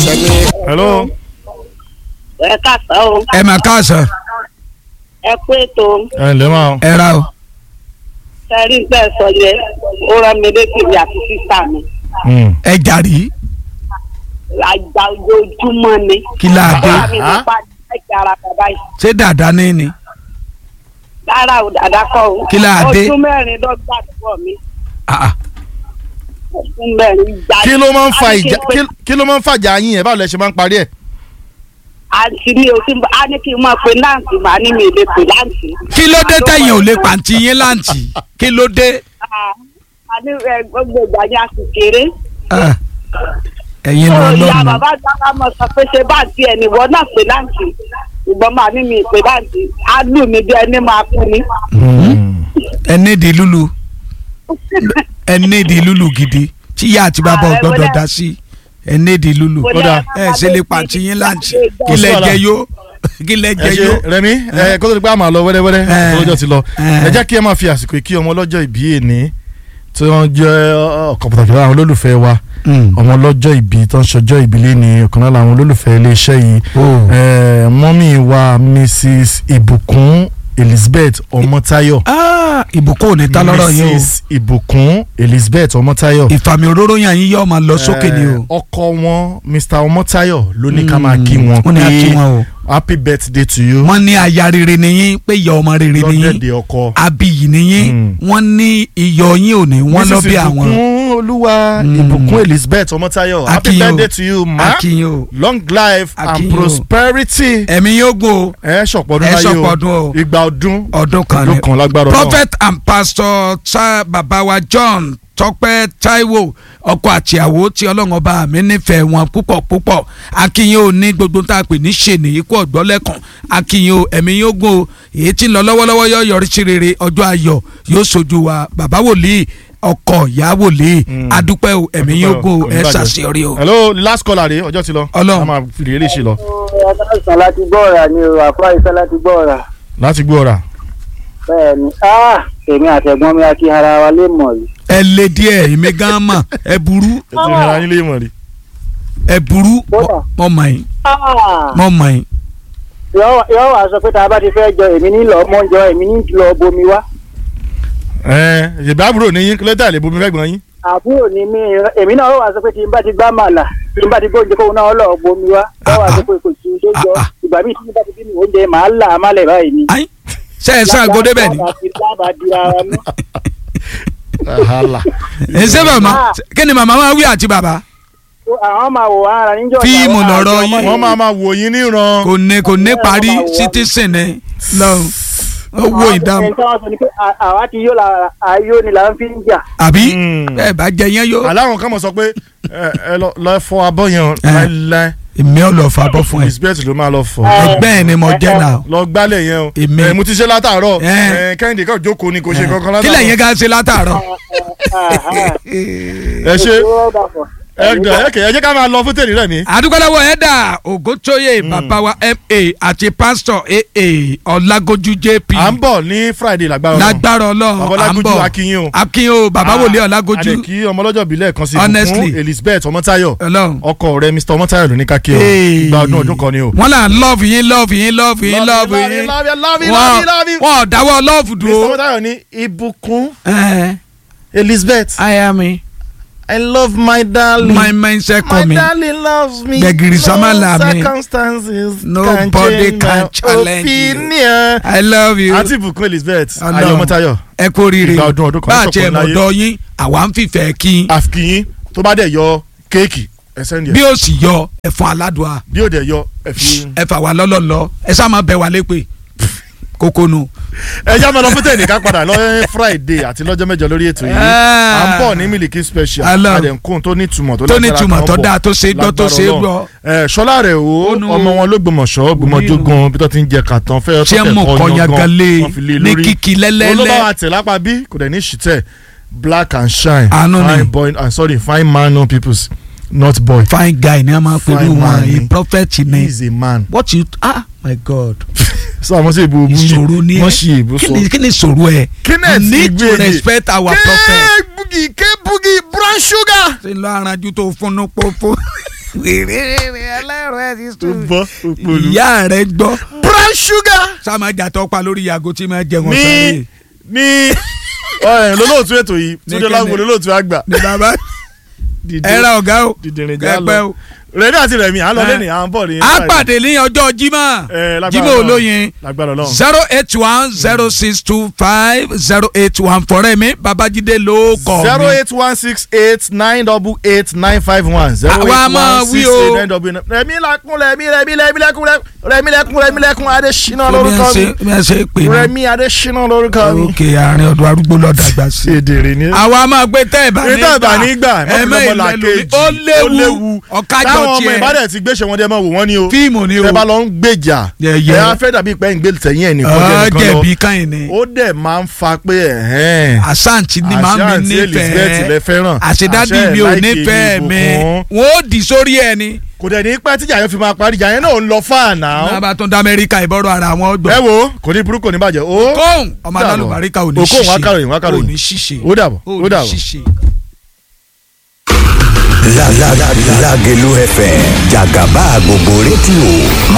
hello. ẹ káàsán o ẹ mà káàsán ẹ kú ètò ẹ ǹlẹ́ máa o. ẹ ra o. sẹ́rí bẹ́ẹ̀ sọ yẹ ó rán mi létí mi àti sísá mi Mm. ẹ jàrí àjà ojoojúmọ́ ni. Kí la dé? Bàbá mi ló bá ẹ̀jẹ̀ ara bàbá yìí. ṣé dàda ní ni. rárá o dàda kọ́ o. Kí la dé? ọdún mẹ́rin lọ́gbà àdúgbò mi Ah, ah. ọdún mẹ́rin ìjà. kí ló máa ń fa A ní kí ìjà n pe- kí- kí ló máa ń fàjà yín yẹn báwo lẹ ṣe máa ń parí ẹ̀. àǹtí mi ò sí a ní kí n máa pe láǹtì màá ní mi ò lè pe láǹtì. kí ló dé tẹ̀yìn ò lè pàǹtí yín láǹtì kí ló dé. Ah, a ní ẹ, gbogbo ìgbà yẹn a sì kéré. Ah, ẹ̀yin ló ìyá lọ́nà. bàbá dáná mọ̀ sọ pé ṣe bá tiẹ̀ nìwọ náà pe láǹtì ìgbọ́n màá ní mi pe láǹtì á lù mí bí ẹni máa kú ni. ẹ nídìí lulu ẹ nídìí lulu gidi tí ìyá àti bàbá ò Ah, ẹ gbọ́dọ̀ wọlé. dá sí ẹ nídìí lulu. Wọlé, Kódà, ẹ ṣe lè pàǹtí yín láǹtì Kò kí sí lẹ wàhálà. jẹ yó kí lẹ ẹ jẹ ṣe yó. rẹmi ẹ kó tó di pé a máa lọ wẹ́rẹ́wẹ́rẹ́ Eh. ọlọ́jọ́ ti lọ Eh. ẹ jẹ́ kí ẹ máa fi àsìkò kí ọmọ ọlọ́jọ́ ìbí èní tí wọ́n jẹ́ ọ̀kan pàtàkì lára àwọn olólùfẹ́ wa ọmọ ọlọ́jọ́ ìbí tó ń ṣọjọ́ ìbí lẹ́ni ọ̀kan lára àwọn olólùfẹ́ iléeṣẹ́ yìí Oh. Eh, mọ́mí wa Mrs Ìbùkún Elizabeth Ọmọ́táyọ̀ Ah, ìbùkún ò ní ta lọ́rọ̀ yín o Mrs Ìbùkún Elizabeth Ọmọ́táyọ̀ ìfàmì òróró yàn yín yóò máa lọ sókè ni o. Eh, ọkọ wọn Mr Ọmọ́táyọ̀ ló ní ká máa kí wọn wọ́n ní a kí wọn o. happy birthday to you wọ́n ní aya rere ni yín pé ìyá ọmọ rere ni yín lọ́dẹ̀dẹ̀ ọkọ. abiyì ni yín Mm. wọ́n ní iyọ̀ yín ò ní wọ́n lọ Mrs. bí àwọn. ìbùkún olúwa Mm. ìbùkún elizabeth ọmọtayọ happy Akin o. birthday to you ma akínyìn o long life Akin and o. prosperity. ẹ̀mí yóò gùn o ẹ ṣọ̀pọ̀dún ẹ láyé ṣọ̀pọ̀dún o. o ìgbà ọdún ọdún kan ọdún ni. kan lágbára Ọlọ́run. prophet and pastor cha baba wa john tọ́pẹ́ taiwo ọkọ àtìyàwó tí ọlọ́run ọba mi nífẹ̀ẹ́ wọn púpọ̀ púpọ̀ akínyìn ò ní gbogbo tá a pè ní ṣèní ikú ọ̀gbọ́lẹ́kàn akínyìn ò ẹ̀mí yóò gùn o èyí tí ń lọ lọ́wọ́lọ́wọ́ yóò yọrí sí rere ọjọ́ ayọ̀ yóò sojú wa bàbá wòlíì ọkọ ìyá wòlíì Mm. adúpẹ́ o ẹ̀mí yóò gùn o ẹ Oníbàjẹ́. ṣàṣeyọrí o. hello last caller rè ọjọ́ ti lọ. Ọlọ́run. a máa fi rèé ṣe lọ. ọ̀sán láti gbọ́ ọ̀rà ni o àfúrá iṣẹ́ láti gbọ́ ọ̀rà láti gbọ́ ọ̀rà. bẹ́ẹ̀ ni ah èmi àtẹ̀gbọ́n mi àti ara wa lè mọ̀ yìí. ẹ lé díẹ̀ èmi gan mọ̀ ẹ burú ẹ ti rìn ara yín lé mọ̀ rí. ẹ burú Kódà. mọ̀ mọ̀ yín Ah, mọ̀ mọ̀ yín. yọ yọ wá sọ pé tá a bá ti fẹ́ jọ èmi ní lọ mọ́ jọ èmi ní lọ bomi wá ẹ ṣèbí àbúrò ní yín kílódé àlè bomi fẹ́ gbọ́n yín. àbúrò ni mí èmi náà yọ wá sọ pé tí n bá ti gbá màlà tí n bá ti gbóúnjẹ kóun náà lọ bomi wá yọ wá sọ pé kò sí tó jọ Ah, ah. ìgbà míì tí n bá ti bí mi oúnjẹ màá là á málẹ̀ báyìí ni. ayi ṣe ẹ sàn àgọ́ débẹ̀ ni. lábàá di ara mú. Wàhálà. ẹ ṣe màmá kí ni màmá máa wí àti bàbá. àwọn máa wò wá ara níjọ́ Fíìmù lọ̀rọ̀ yín. wọ́n máa máa wò yín níran. kò ní kò ní parí citizen ni lọ́run ó wo ìdáhùn ẹni tí wọ́n sọ ni pé à- àwa ti yó la ayó ni là ń fi ń jà. àbí Mm. ẹ bá jẹ yẹn yó. aláwọn kan mọ̀ sọ pé ẹ ẹ lọ lọ fọ abọ́ yẹn Eh. láíláí. èmi ò lọ fà bọ́ fún ẹ elizabeth ló máa lọ fọ. ẹgbẹ́ ẹ ni mo jẹ́ náà. lọ gbálẹ̀ yẹn o. Èmi. ẹ mo ti ṣe látàárọ̀. Eh. ẹ kẹ́hìndé kan jókòó ni kò ṣe kankan látàárọ̀. kí lẹ́yìn ká ṣe látàárọ̀. ẹ ṣe ẹ gbà ẹ kẹ ẹ jẹ́ ká máa lọ fún tèmi rẹ̀ mi. àdúgbòlówó ẹ̀dà ògótóyè bàbá wa ma àti pásítọ̀ aa ọ̀làgójú jp à ń bọ̀ ní friday lágbára Ọlọ́run. lágbára ọlọ́run à ń Ọlágójú bọ̀ akínyìn o. akínyìn o bàbá wòlé ọ̀làgójú àdèkí ọmọlọ́jọ́ ìbílẹ̀ kan sí Honestly. ìbùkún elizabeth ọmọtáyọ̀ ọlọ́run. ọkọ rẹ̀ mr ọmọtáyọ̀ ló ní ká kí o Hey. gba ọdún ọdún kan ni o. wọ́n là ń lọ́ọ̀fù yín lọ́ọ̀fù yín lọ́ọ̀fù yín lọ́ọ̀fù yín love you love you wọ́n love you love you. wọ́n ò dáwọ́ lọ́ọ̀fù mr dúró. ọmọtáyọ̀ ní ìbùkún ẹ elizabeth I am me i love my darling. my mindset my coming darling loves me. Gbẹ̀gìrì Sámálà no mi. circumstances Nobody can change can my challenge you. opinion. I love you àǹtí ìbùkún elizabeth Ọlọ́run. ayọ̀ ọmọtáyọ̀ ẹ kú oríire Ìgbà ọdún ọdún kan bá a ní tiẹ̀ sọ̀kan láyé. mọ̀dọ́ yín àwa ń fìfẹ́ kí àfikín tó bá dẹ̀ yọ kéèkì ẹ sẹ́ni bí ẹ̀ ó sì yọ ẹ̀fọn aládùá bí ó dẹ̀ yọ ẹ fi. ẹ fà wá lọ́lọ́lọ́ ẹ sá máa bẹ̀ wá lépè kókónú. ẹ já máa lọ fún tẹ̀lé ká padà lọ́jọ́ friday àti lọ́jọ́ mẹ́jọ lórí ètò yìí Ah. à ń bọ̀ ní miliki special Hello. àdẹ̀kùn tó ní ìtumọ̀ tó tó ní lágbára túmọ̀ kan tó bọ̀. dáa tó ṣe é gbọ́ tó ṣe é Lágbára gbọ́. Ọlọ́run. ẹ ṣọlá rẹ o Ó nu- ọmọ wọn ló gbọmọṣọ gbọmọjógún bí tó ti ń jẹ kàtàn fẹ tí ẹ mú nǹkan yagale wọ́n fi lé ní lórí. kìkì olóbá lẹ́lẹ́lẹ́ wa tẹ̀ lápá bí kò dẹ̀ ní ṣìtẹ̀ black and shine Àánú ni. fine boy and sorry fine man no peoples not boy fine guy ni a máa pẹ̀lú Fine wọn man a ni. prophet he ni is a man. what you ah my god sọ àwọn sí ìbò òbú ìṣòro ni wọ́n ẹ ṣe ìbò kí sọ. ni kí ni ìṣòro ẹ Kenneth you need to Igbede. respect our prophet bugi ké bugi brown sugar. ṣe lọ aranju tó fúnnú pọ́fọ́ ẹlẹ́rọ ẹ̀ ti ó sùn. bọ́ òpòlù. ìyá rẹ̀ gbọ́ brown sugar sáà jàtọ̀ pa lórí yàgò tí máa jẹun ní sáré. ní ọ̀rẹ́ lólóòtú ètò yìí túnjẹ́ kíni? lágbo lólóòtú àgbà. ní bàbá Dìde- ẹ ra ọ̀gá o dìdìrín já ẹgbẹ́ lọ o. rẹ̀mí àti rẹ̀mí à ń lọ Eh. lẹ́nìí à ń bọ̀ ní. a pàdé ní ọjọ́ jimá Eh, lágbára jimá Ọlọ́run. olóyin lágbára Ọlọ́run. zero eight one zero six two five zero eight one fọ̀rẹ́ mi babájídé ló kọ̀ zero mi. eight one six eight nine double eight nine five one zero eight Àwa máa one wí six o. eight nine double eight rẹ̀mí lakún rẹ̀mí rẹ̀mí rẹ̀mí lẹ́kún rẹ̀mí lẹ́kún rẹ̀mí lẹ́kún adésínà lórúkọ mi bí wọ́n ṣe pè ní. rẹ̀mí adésínà lórúkọ mi. òkè àárín ọdún arúgbó lọ́dàgbà sí. èdèrè ni. àwa máa gbé tẹ́ ẹ̀ bá èyí tó ìbà ní gbà ẹ̀mẹ́ mọ́kànlá ìlú kejì ó léwu ọ̀kájọ táwọn ọmọ tiẹ̀ ìbàdàn ti gbéṣẹ́ wọn dé mọ́ wò wọ́n ní o fíìmù ni o tẹ́ bá lọ ń gbèjà Yẹ̀yẹ́. ẹ á fẹ́ dàbí pé ń gbé tẹ̀yìn ẹ̀ nìkan jẹ́ ọ̀ nìkan lọ jẹ̀bi káyìn ni ó dẹ̀ máa ń fa pé ẹ̀hẹ́n àṣàǹtì ni màá mi àṣàǹtì Elizabeth lẹ nífẹ̀ẹ́ fẹ́ràn àṣedádì àṣẹ mi ò láìkè nífẹ̀ẹ́ mi ìbùkún. wọ́n ó dì sórí ẹ̀ ni. kò dẹ̀ ní pẹ́ tíjà yẹn fi máa parí ìjà yẹn náà ń lọ fáànà náà bá tún dá amẹ́ríkà ìbọ̀rọ̀ ara wọn ẹ gbọ́. wo kò ní burúkú kò ní bàjẹ́ ó kóhùn ọmọ dàbọ̀. alálùbáríkà ò ní Okòhùn ṣiṣẹ́ wákàròyìn, wákàròyìn. ò ní ṣiṣẹ́ ó dàbọ̀ ò ó ní dàbọ̀. ṣiṣẹ́. La la la Lagelu FM Jagaba gbogbo rédíò